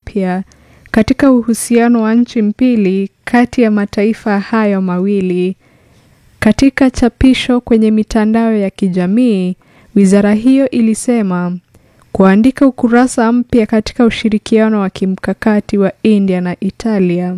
mpya katika uhusiano wa nchi mbili kati ya mataifa hayo mawili. Katika chapisho kwenye mitandao ya kijamii, wizara hiyo ilisema kuandika ukurasa mpya katika ushirikiano wa kimkakati wa India na Italia.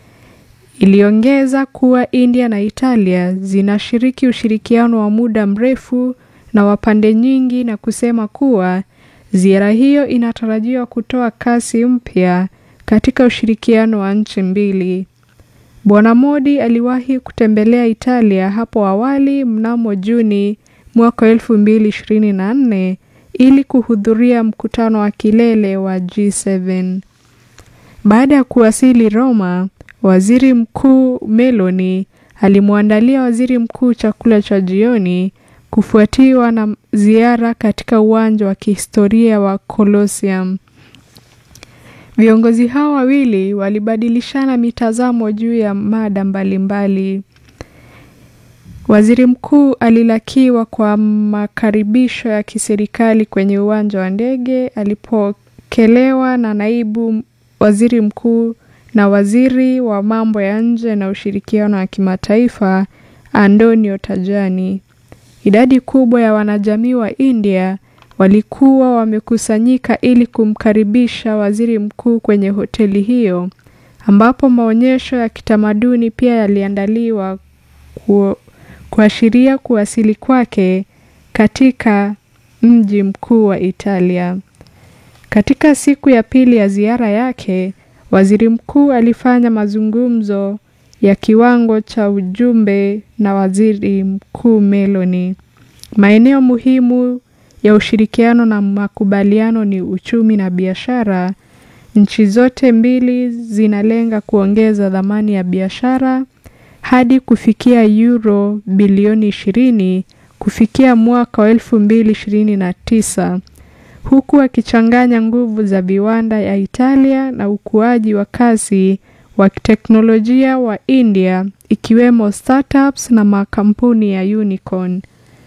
Iliongeza kuwa India na Italia zinashiriki ushirikiano wa muda mrefu na wa pande nyingi na kusema kuwa ziara hiyo inatarajiwa kutoa kasi mpya katika ushirikiano wa nchi mbili. Bwana Modi aliwahi kutembelea Italia hapo awali mnamo Juni mwaka 2024 ili kuhudhuria mkutano wa kilele wa G7. Baada ya kuwasili Roma, Waziri Mkuu Meloni alimwandalia Waziri Mkuu chakula cha jioni kufuatiwa na ziara katika uwanja wa kihistoria wa Colosseum. Viongozi hao wawili walibadilishana mitazamo juu ya mada mbalimbali. Waziri Mkuu alilakiwa kwa makaribisho ya kiserikali kwenye uwanja wa ndege alipokelewa na naibu waziri mkuu na waziri wa mambo ya nje na ushirikiano wa kimataifa Antonio Tajani. Idadi kubwa ya wanajamii wa India walikuwa wamekusanyika ili kumkaribisha waziri mkuu kwenye hoteli hiyo ambapo maonyesho ya kitamaduni pia yaliandaliwa ku, kuashiria kuwasili kwake katika mji mkuu wa Italia. Katika siku ya pili ya ziara yake, waziri mkuu alifanya mazungumzo ya kiwango cha ujumbe na waziri mkuu Meloni. Maeneo muhimu ya ushirikiano na makubaliano ni uchumi na biashara. Nchi zote mbili zinalenga kuongeza dhamani ya biashara hadi kufikia euro bilioni 20 kufikia mwaka wa 2029 huku akichanganya nguvu za viwanda ya Italia na ukuaji wa kasi wa teknolojia wa India ikiwemo startups na makampuni ya unicorn.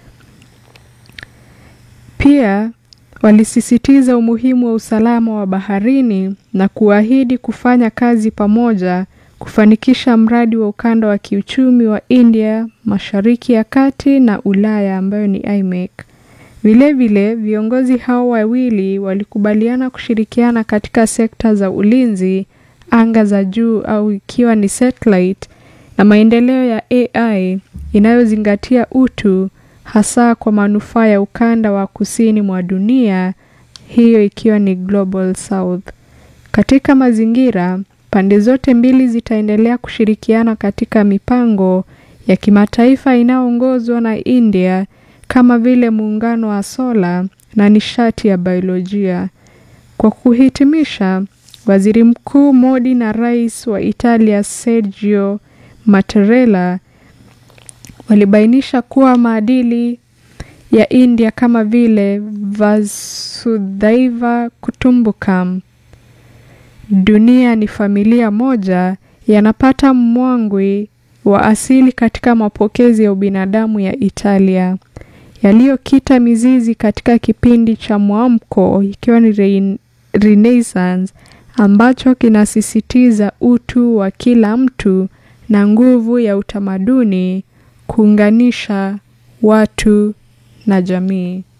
Pia walisisitiza umuhimu wa usalama wa baharini na kuahidi kufanya kazi pamoja kufanikisha mradi wa ukanda wa kiuchumi wa India, Mashariki ya Kati na Ulaya ambayo ni IMEC. Vilevile, viongozi hao wawili walikubaliana kushirikiana katika sekta za ulinzi, anga za juu au ikiwa ni satellite na maendeleo ya AI inayozingatia utu hasa kwa manufaa ya ukanda wa kusini mwa dunia, hiyo ikiwa ni Global South. Katika mazingira, pande zote mbili zitaendelea kushirikiana katika mipango ya kimataifa inayoongozwa na India kama vile muungano wa sola na nishati ya biolojia. Kwa kuhitimisha, Waziri Mkuu Modi na Rais wa Italia Sergio Mattarella walibainisha kuwa maadili ya India kama vile Vasudhaiva Kutumbukam, dunia ni familia moja, yanapata mwangwi wa asili katika mapokezi ya ubinadamu ya Italia yaliyokita mizizi katika kipindi cha mwamko ikiwa ni re Renaissance ambacho kinasisitiza utu wa kila mtu na nguvu ya utamaduni kuunganisha watu na jamii.